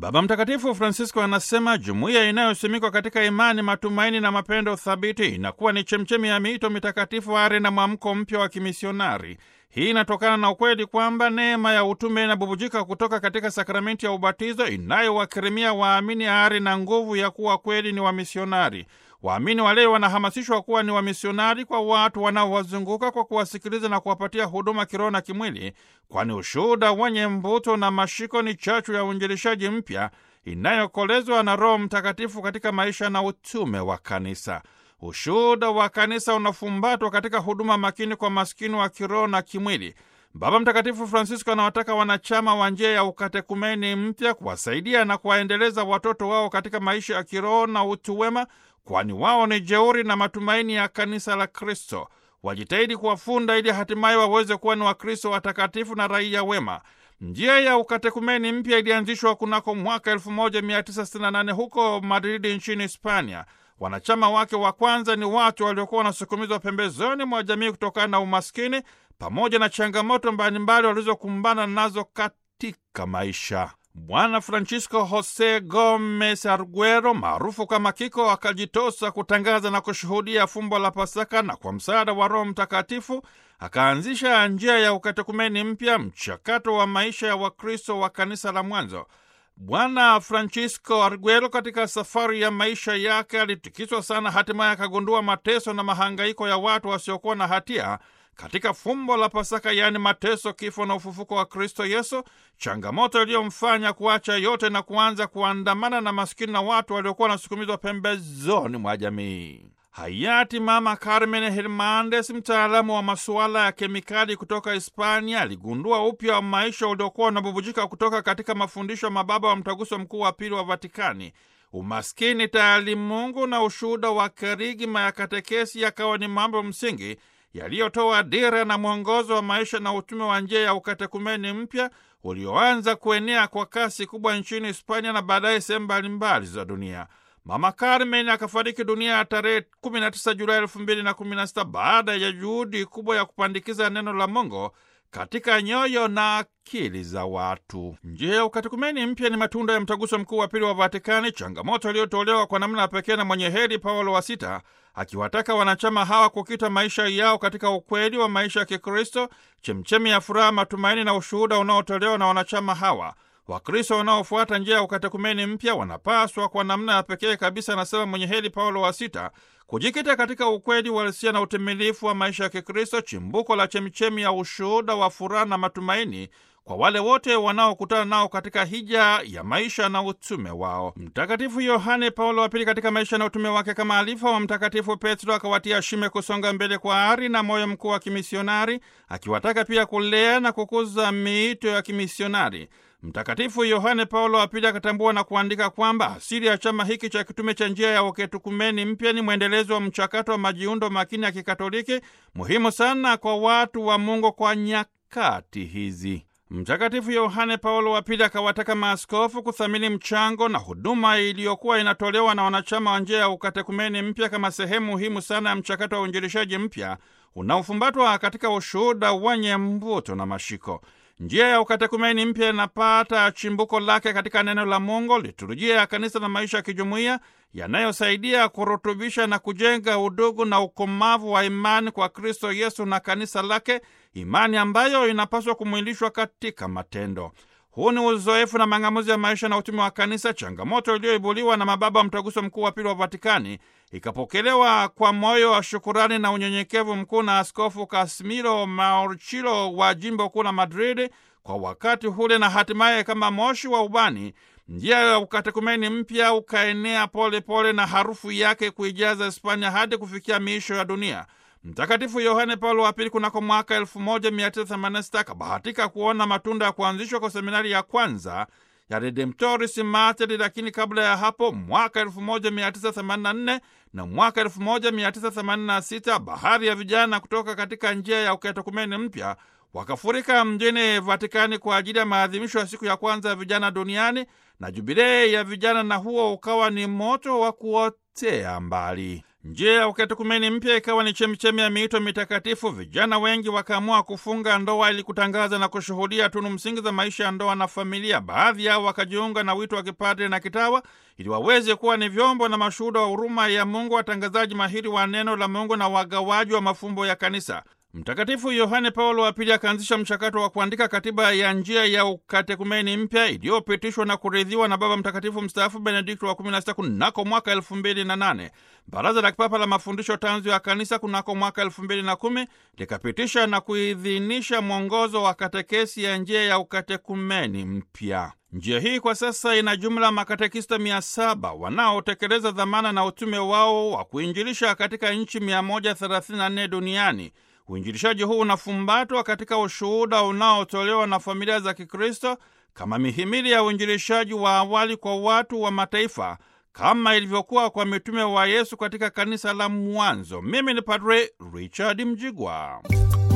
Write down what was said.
Baba Mtakatifu Francisco anasema jumuiya inayosimikwa katika imani, matumaini na mapendo thabiti inakuwa ni chemchemi ya miito mitakatifu, ari na mwamko mpya wa kimisionari. Hii inatokana na ukweli kwamba neema ya utume inabubujika kutoka katika sakramenti ya ubatizo inayowakirimia waamini ari na nguvu ya kuwa kweli ni wamisionari. Waamini waleo wanahamasishwa kuwa ni wamisionari kwa watu wanaowazunguka kwa kuwasikiliza na kuwapatia huduma kiroho na kimwili, kwani ushuhuda wenye mvuto na mashiko ni chachu ya uinjilishaji mpya inayokolezwa na Roho Mtakatifu katika maisha na utume wa kanisa. Ushuhuda wa kanisa unafumbatwa katika huduma makini kwa maskini wa kiroho na kimwili. Baba Mtakatifu Francisco anawataka wanachama wa njia ya ukatekumeni mpya kuwasaidia na kuwaendeleza watoto wao katika maisha ya kiroho na utu wema, kwani wao ni jeuri na matumaini ya kanisa la Kristo. Wajitahidi kuwafunda ili hatimaye waweze kuwa ni Wakristo watakatifu na raia wema. Njia ya ukatekumeni mpya ilianzishwa kunako mwaka 1968 huko Madridi nchini Hispania. Wanachama wake wa kwanza ni watu waliokuwa wanasukumizwa pembezoni mwa jamii kutokana na umaskini pamoja na changamoto mbalimbali walizokumbana nazo katika maisha. Bwana Francisco Jose Gomez Arguero maarufu kama Kiko akajitosa kutangaza na kushuhudia fumbo la Pasaka, na kwa msaada wa Roho Mtakatifu akaanzisha njia ya ukatekumeni mpya, mchakato wa maisha ya Wakristo wa kanisa la mwanzo. Bwana Francisco Arguero katika safari ya maisha yake alitikiswa sana, hatimaye akagundua mateso na mahangaiko ya watu wasiokuwa na hatia katika fumbo la Pasaka, yaani mateso, kifo na ufufuko wa Kristo Yesu, changamoto iliyomfanya kuacha yote na kuanza kuandamana na maskini na watu waliokuwa wanasukumizwa pembezoni mwa jamii. Hayati Mama Carmen Hernandez, mtaalamu wa masuala ya kemikali kutoka Hispania, aligundua upya wa maisha uliokuwa unabubujika kutoka katika mafundisho ya mababa wa Mtaguso Mkuu wa Pili wa Vatikani. Umaskini, taalimungu na ushuhuda wa kerigma ya katekesi yakawa ni mambo msingi yaliyotoa dira na mwongozo wa maisha na utume wa njia ya ukatekumeni mpya ulioanza kuenea kwa kasi kubwa nchini Hispania na baadaye sehemu mbalimbali za dunia. Mama Carmen akafariki dunia ya tarehe 19 Julai 2016 baada ya juhudi kubwa ya kupandikiza neno la Mungu katika nyoyo na akili za watu. Njia ya ukatekumeni mpya ni matunda ya mtaguso mkuu wa pili wa Vatikani, changamoto iliyotolewa kwa namna ya pekee na mwenye heri Paulo wa Sita, akiwataka wanachama hawa kukita maisha yao katika ukweli wa maisha ya Kikristo, chemchemi ya furaha, matumaini na ushuhuda unaotolewa na wanachama hawa. Wakristo wanaofuata njia ya ukatekumeni mpya wanapaswa kwa namna ya pekee kabisa, anasema mwenye heri Paulo wa Sita, kujikita katika ukweli uhalisia na utimilifu wa maisha ya Kikristo, chimbuko la chemichemi ya ushuhuda wa furaha na matumaini kwa wale wote wanaokutana nao katika hija ya maisha na utume wao. Mtakatifu Yohane Paulo wa Pili katika maisha na utume wake kama alifa wa Mtakatifu Petro akawatia shime kusonga mbele kwa ari na moyo mkuu wa kimisionari, akiwataka pia kulea na kukuza miito ya kimisionari. Mtakatifu Yohane Paulo wa Pili akatambua na kuandika kwamba asili ya chama hiki cha kitume cha njia ya uketukumeni mpya ni mwendelezo wa mchakato wa majiundo makini ya Kikatoliki, muhimu sana kwa watu wa Mungu kwa nyakati hizi. Mtakatifu Yohane Paulo wa Pili akawataka maaskofu kuthamini mchango na huduma iliyokuwa inatolewa na wanachama wa njia ya ukatekumeni mpya kama sehemu muhimu sana ya mchakato wa uinjilishaji mpya unaofumbatwa katika ushuhuda wenye mvuto na mashiko. Njia ya ukatekumeni mpya inapata chimbuko lake katika neno la Mungu, liturujia ya kanisa na maisha ya kijumuiya yanayosaidia kurutubisha na kujenga udugu na ukomavu wa imani kwa Kristo Yesu na kanisa lake, imani ambayo inapaswa kumwilishwa katika matendo. Huu ni uzoefu na mang'amuzi ya maisha na utume wa kanisa, changamoto iliyoibuliwa na mababa wa Mtaguso Mkuu wa Pili wa Vatikani, ikapokelewa kwa moyo wa shukurani na unyenyekevu mkuu na Askofu Casimiro Maurchilo wa jimbo kuu la Madridi kwa wakati ule, na hatimaye kama moshi wa ubani njia ya ukatekumeni mpya ukaenea pole pole na harufu yake kuijaza Hispania hadi kufikia miisho ya dunia. Mtakatifu Yohane Paulo wa Pili kunako mwaka 1986 akabahatika kuona matunda ya kuanzishwa kwa seminari ya kwanza ya Redemptoris Mater, lakini kabla ya hapo mwaka 1984 na mwaka 1986 bahari ya vijana kutoka katika njia ya ukatekumeni mpya wakafurika mjini Vatikani kwa ajili ya maadhimisho ya siku ya kwanza ya vijana duniani na jubilei ya vijana, na huo ukawa ni moto wa kuotea mbali. Njia ya ukatekumeni mpya ikawa ni chemichemi ya miito mitakatifu. Vijana wengi wakaamua kufunga ndoa ili kutangaza na kushuhudia tunu msingi za maisha ya ndoa na familia. Baadhi yao wakajiunga na wito wa kipadre na kitawa ili waweze kuwa ni vyombo na mashuhuda wa huruma ya Mungu, watangazaji mahiri wa neno la Mungu na wagawaji wa mafumbo ya kanisa. Mtakatifu Yohane Paulo wa Pili akaanzisha mchakato wa kuandika katiba ya njia ya ukatekumeni mpya iliyopitishwa na kuridhiwa na Baba Mtakatifu mstaafu Benedikto wa 16 kunako mwaka elfu mbili na nane. Baraza la Kipapa la Mafundisho Tanzu ya Kanisa kunako mwaka elfu mbili na kumi likapitisha na kuidhinisha mwongozo wa katekesi ya njia ya ukatekumeni mpya. Njia hii kwa sasa ina jumla makatekista mia saba wanaotekeleza dhamana na utume wao wa kuinjilisha katika nchi 134 duniani. Uinjilishaji huu unafumbatwa katika ushuhuda unaotolewa na familia za Kikristo kama mihimili ya uinjilishaji wa awali kwa watu wa mataifa kama ilivyokuwa kwa mitume wa Yesu katika kanisa la mwanzo. Mimi ni Padre Richard Mjigwa.